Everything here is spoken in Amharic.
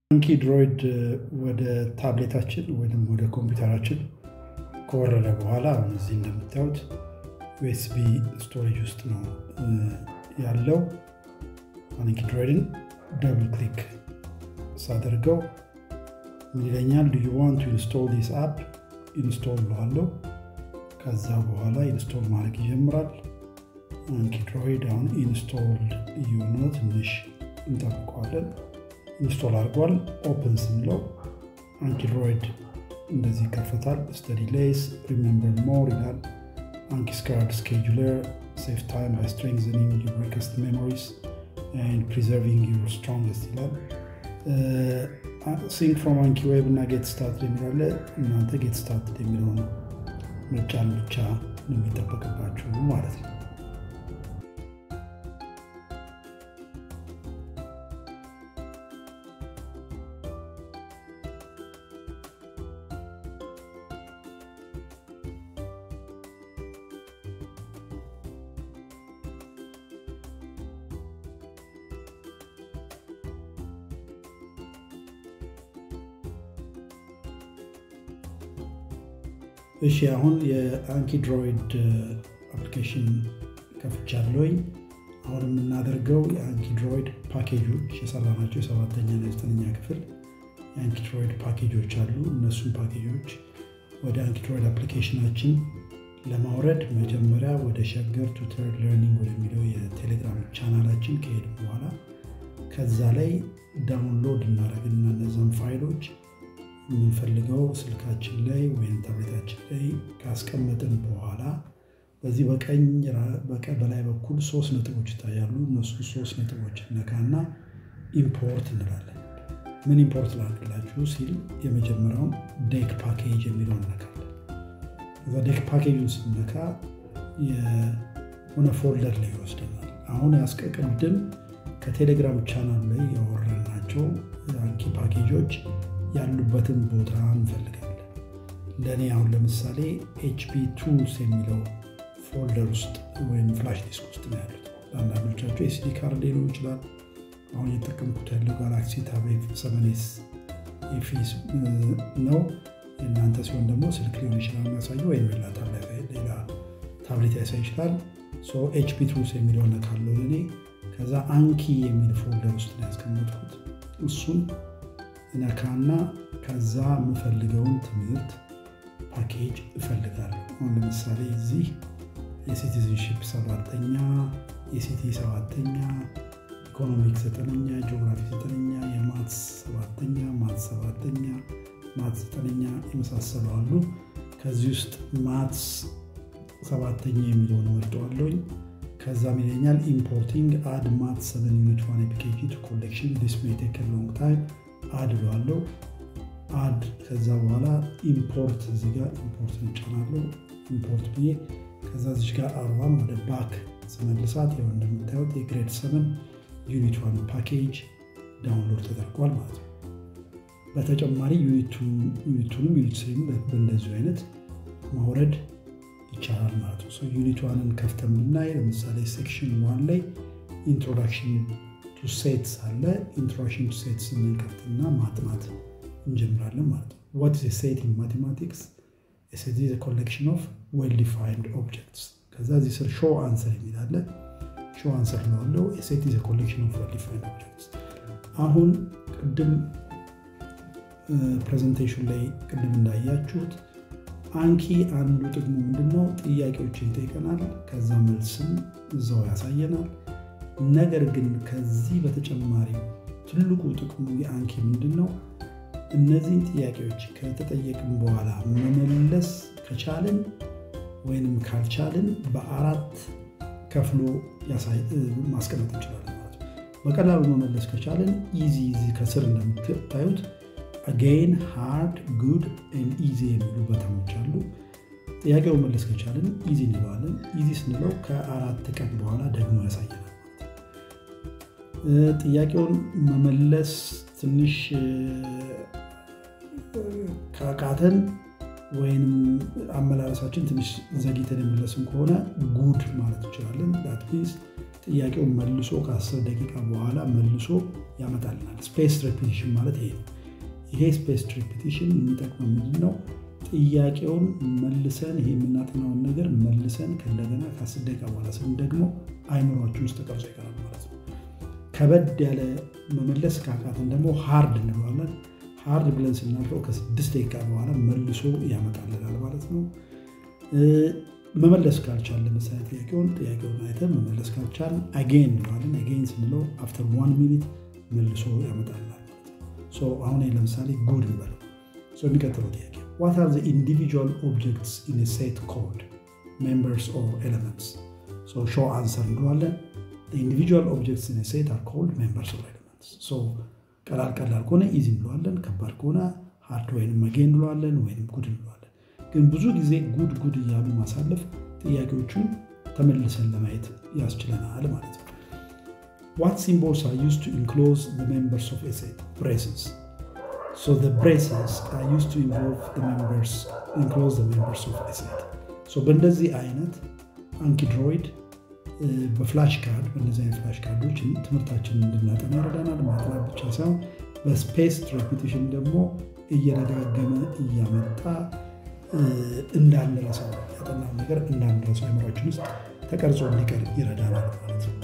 አንኪ ድሮይድ ወደ ታብሌታችን ወይም ወደ ኮምፒውተራችን ከወረደ በኋላ አሁን እዚህ እንደምታዩት ዩኤስቢ ስቶሬጅ ውስጥ ነው ያለው። አንኪ ድሮይድን ደብል ክሊክ ሳደርገው ምን ይለኛል? ዱ ዩ ዋንት ቱ ኢንስቶል ዲስ አፕ ኢንስቶል ብለዋለሁ። ከዛ በኋላ ኢንስቶል ማድረግ ይጀምራል። አንኪ ድሮይድ አሁን ኢንስቶልድ እየሆነ ነው። ትንሽ እንጠብቀዋለን። ኢንስቶል አድርጓል። ኦፕን ስንለው አንኪድሮይድ እንደዚህ ይከፈታል። ስተዲ ሌስ ሪሜምበር ሞር ይላል። አንኪስካርድ ስኬጁለር ሴቭ ታይም ባይ ስትሬንግዘኒንግ ዩር ዌከስት ሜሞሪስ ኤንድ ፕሪዘርቪንግ ዩር ስትሮንግስት ይላል። ሲንክ ፍሮም አንኪ ዌብ እና ጌት ስታርት የሚላለ እናንተ ጌት ስታርት የሚለውን ምርጫን ብቻ ነው የሚጠበቅባችሁ ማለት ነው። እሺ አሁን የአንኪድሮይድ አፕሊኬሽን ከፍቻለሁኝ። አሁን የምናደርገው የአንኪድሮይድ ፓኬጆች የሰራናቸው የሰባተኛ እና የዘጠነኛ ክፍል የአንኪድሮይድ ፓኬጆች አሉ። እነሱን ፓኬጆች ወደ አንኪድሮይድ አፕሊኬሽናችን ለማውረድ መጀመሪያ ወደ ሸገር ቱተር ለርኒንግ ወደሚለው የቴሌግራም ቻናላችን ከሄድ በኋላ ከዛ ላይ ዳውንሎድ እናደርግና እነዛን ፋይሎች የምንፈልገው ስልካችን ላይ ወይም ታብሌታችን ላይ ካስቀመጥን በኋላ በዚህ በቀኝ በላይ በኩል ሶስት ነጥቦች ይታያሉ። እነሱ ሶስት ነጥቦች ነካና ኢምፖርት እንላለን። ምን ኢምፖርት ላድርግላችሁ ሲል የመጀመሪያውን ዴክ ፓኬጅ የሚለውን ነካለን። እዛ ዴክ ፓኬጁን ስነካ የሆነ ፎልደር ላይ ይወስደናል። አሁን ያስቀቅድም ከቴሌግራም ቻናል ላይ ያወረድናቸው አንኪ ፓኬጆች ያሉበትን ቦታ እንፈልጋለን። ለእኔ አሁን ለምሳሌ ኤችፒ ቱልስ የሚለው ፎልደር ውስጥ ወይም ፍላሽ ዲስክ ውስጥ ነው ያሉት። ለአንዳንዶቻቸው ኤስዲ ካርድ ሊሆን ይችላል። አሁን እየተጠቀምኩት ያለው ጋላክሲ ታብ ሰቨኔስ ኤፊስ ነው። የእናንተ ሲሆን ደግሞ ስልክ ሊሆን ይችላል የሚያሳየው ወይም ሌላ ታብሌት ያሳይ ይችላል። ኤችፒ ቱልስ የሚለው ነካለው ለእኔ። ከዛ አንኪ የሚል ፎልደር ውስጥ ነው ያስቀመጥኩት እሱን ነካና ከዛ የምፈልገውን ትምህርት ፓኬጅ እፈልጋለሁ። አሁን ለምሳሌ እዚህ የሲቲዝንሽፕ ሰባተኛ፣ የሲቲ ሰባተኛ፣ ኢኮኖሚክስ ዘጠነኛ፣ ጂኦግራፊ ዘጠነኛ፣ የማትስ ሰባተኛ፣ ማትስ ሰባተኛ፣ ማትስ ዘጠነኛ የመሳሰሉ አሉ። ከዚህ ውስጥ ማትስ ሰባተኛ የሚለውን መርጠዋለሁኝ። ከዛም ይለኛል ኢምፖርቲንግ አድ ማትስ ሰቨን ዩኒት ዋን ኤፒኬጂ ቱ ኮሌክሽን ዲስ ሜይ ቴክ ሎንግ ታይም አድ ብለዋለሁ። አድ ከዛ በኋላ ኢምፖርት እዚህ ጋር ኢምፖርት እንጫናለሁ። ኢምፖርት ብዬ ከዛ እዚህ ጋር አርባም ወደ ባክ ስመልሳት ያው እንደምታዩት የግሬድ ሰቨን ዩኒት ዋን ፓኬጅ ዳውንሎድ ተደርጓል ማለት ነው። በተጨማሪ ዩኒቱንም ዩኒት ስሪም በእንደዚሁ አይነት ማውረድ ይቻላል ማለት ነው። ዩኒት ዋንን ከፍተን ብናይ ለምሳሌ ሴክሽን ዋን ላይ ኢንትሮዳክሽን ቱ ሴትስ አለ። ኢንትሮዳክሽን ቱ ሴትስ እንከፍትና ማጥናት እንጀምራለን ማለት ነው። ዋት ኢዝ ሴት ኢን ማቴማቲክስ? ሴት ኢዝ ኮሌክሽን ኦፍ ዌል ዲፋይንድ ኦብጀክትስ። ከዛ እዚህ ስር ሾው አንሰር የሚል አለ። ሾው አንሰር ለዋለው ሴት ኢዝ ኮሌክሽን ኦፍ ዌል ዲፋይንድ ኦብጀክትስ። አሁን ቅድም ፕሬዘንቴሽን ላይ ቅድም እንዳያችሁት አንኪ አንዱ ጥቅሙ ምንድነው? ጥያቄዎችን ይጠይቀናል። ከዛ መልስም እዛው ያሳየናል። ነገር ግን ከዚህ በተጨማሪ ትልቁ ጥቅሙ የአንኪ ምንድን ነው? እነዚህን ጥያቄዎች ከተጠየቅን በኋላ መመለስ ከቻልን ወይንም ካልቻልን በአራት ከፍሎ ማስቀመጥ እንችላለን ማለት ነው። በቀላሉ መመለስ ከቻልን ኢዚ ኢዚ ከስር እንደምታዩት አጌን ሃርድ ጉድ ኢዚ የሚሉ በተሞች አሉ። ጥያቄው መመለስ ከቻልን ኢዚ እንለዋለን። ኢዚ ስንለው ከአራት ቀን በኋላ ደግሞ ያሳየናል። ጥያቄውን መመለስ ትንሽ ካቃተን ወይም አመላለሳችን ትንሽ ዘግይተን የመለስን ከሆነ ጉድ ማለት እንችላለን። ዳት ሚንስ ጥያቄውን መልሶ ከ10 ደቂቃ በኋላ መልሶ ያመጣልናል። ስፔስ ሬፒቲሽን ማለት ይሄ ነው። ይሄ ስፔስ ሬፒቲሽን የሚጠቅመው ምንድን ነው? ጥያቄውን መልሰን ይሄ የምናጠናውን ነገር መልሰን ከእንደገና ከ10 ደቂቃ በኋላ ስን ደግሞ አይምሯችን ውስጥ ተቀርጾ ይቀራል ማለት ነው። ከበድ ያለ መመለስ ካቃተን ደግሞ ሃርድ እንለዋለን። ሃርድ ብለን ስናልፈው ከስድስት ደቂቃ በኋላ መልሶ ያመጣልናል ማለት ነው። መመለስ ካልቻል ለምሳሌ ጥያቄውን ጥያቄውን አይተን መመለስ ካልቻል አጌን እንለዋለን። አጌን ስንለው አፍተር ዋን ሚኒት መልሶ ያመጣልናል ማለት ነው። አሁን ለምሳሌ ጉድ እንበለው። የሚቀጥለው ጥያቄ ዋት አር ኢንዲቪጁዋል ኦብጀክትስ ኢን ሴት ኮድ ሜምበርስ ኦር ኤሌመንትስ ሾ አንሰር እንለዋለን። ኢንዲቪጁዋል ኦብጀክትስ ኢን ሴት አር ኮልድ ሜምበርስ ኦር ኤሌመንትስ። ቀላል ቀላል ከሆነ ኢዚ እንለዋለን። ከባድ ከሆነ ሃርድ ወይም አጌን እንለዋለን ወይም ጉድ እንለዋለን። ግን ብዙ ጊዜ ጉድ ጉድ እያሉ ማሳለፍ ጥያቄዎቹን ተመልሰን ለማየት ያስችለናል ማለት ነው። ዋት ሲምቦልስ አር ዩዝድ ቱ ኢንክሎዝ ዘ ሜምበርስ ኦፍ ኤ ሴት ብሬስስ ሶ ዘ ብሬስስ አር ዩዝድ ቱ ኢንቮልቭ ዘ ሜምበርስ ኢንክሎዝ ዘ ሜምበርስ ኦፍ ኤ ሴት ሶ በእንደዚህ አይነት አንኪድሮይድ በፍላሽ ካርድ በእነዚህ አይነት ፍላሽ ካርዶች ትምህርታችንን እንድናጠና ይረዳናል። ማጥናት ብቻ ሳይሆን በስፔስ ሬፒቲሽን ደግሞ እየደጋገመ እያመጣ እንዳንረሳው ያጠናው ነገር እንዳንረሳው አይምሯችን ውስጥ ተቀርጾ እንዲቀር ይረዳናል ማለት ነው።